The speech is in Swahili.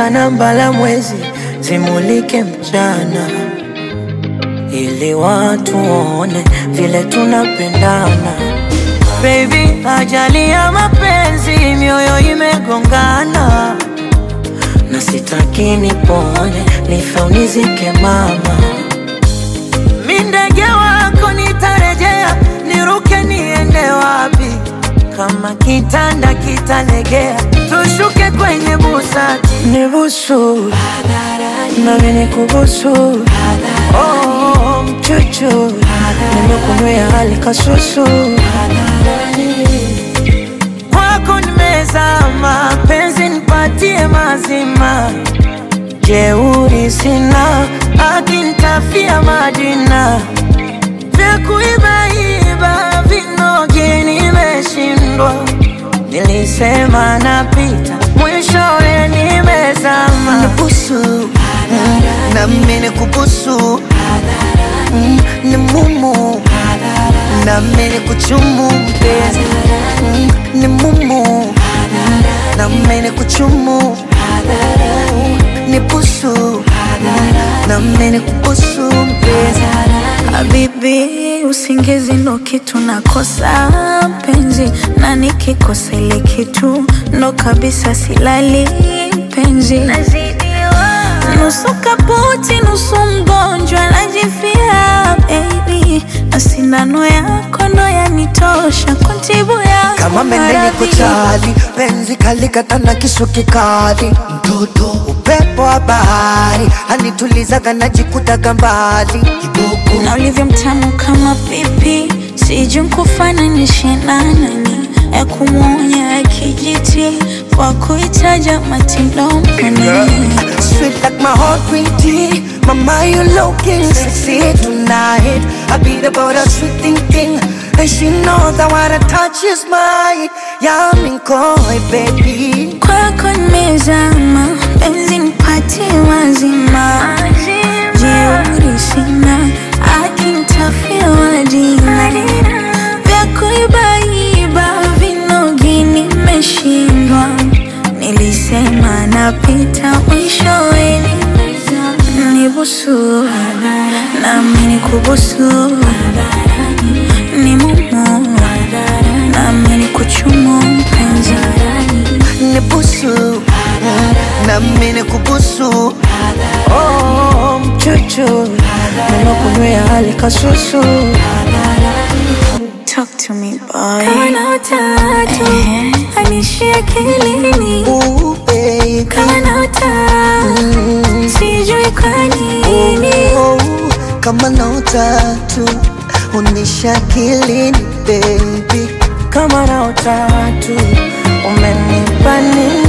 nyota na mbala mwezi zimulike mchana, ili watu waone vile tunapendana. Baby, ajali ya mapenzi, mioyo imegongana, na sitaki nipone, nife unizike mama. Mi ndege wako nitarejea, niruke niende wapi? Kama kitanda kitalegea, tushuke kwenye busati, nibusu nami nikubusu, oh, mchuchu nimekunywea hali kasusu kwako nimezama, penzi nipatie mazima, jeuri sina, akinitafia Madina, vya kuibaiba vinoge nimeshindwa, nilisema napita, mwishowe nimezama. Nibusu na mimi nikubusu Mm, ni mumu na mimi nikuchumu mpenzi Mm, ni mumu na mimi nikuchumu ni busu na mimi nikubusu mpenzi Habibi, usingizi ndo kitu nakosa penzi, na nikikosa ile kitu ndo kabisa silali penzi. Nusu kaputi, nusu mgonjwa, najifia baby, na sindano yako ndo yanitosha kuntibu yako kama mendeni maradhi. kuchali penzi kalikata na kisu kikali mtoto upepo wa bahari anitulizaga najikutaga mbali kidogo na ulivyo mtamu kama pipi, sijui nkufananishe na nani, ya kumwonya ya kijiti kwa kuitaja matilomani Sweet like my heart green tea Mama you looking sexy tonight I beat about a sweet thinking And she knows that what I touch is mine Yeah I'm in koi baby kwako nimezama, penzi nipatie mazima, jeuri sina, akinitafia wadina vya kuibaiba vinogi nimeshindwa, nilisema napita mwishowe nibusu nami nikubusu ni mumu nami nikuchumu mpenzi Nibusu Na mine kubusu Oh, mchuchu nimekunywea hali kasusu Talk to me boy. Kana utatu anishia akilini, Ooh baby kana utatu sijui kwa nini. Oh, Kama na utatu Unisha kilini baby kama na utatu umenipa nini?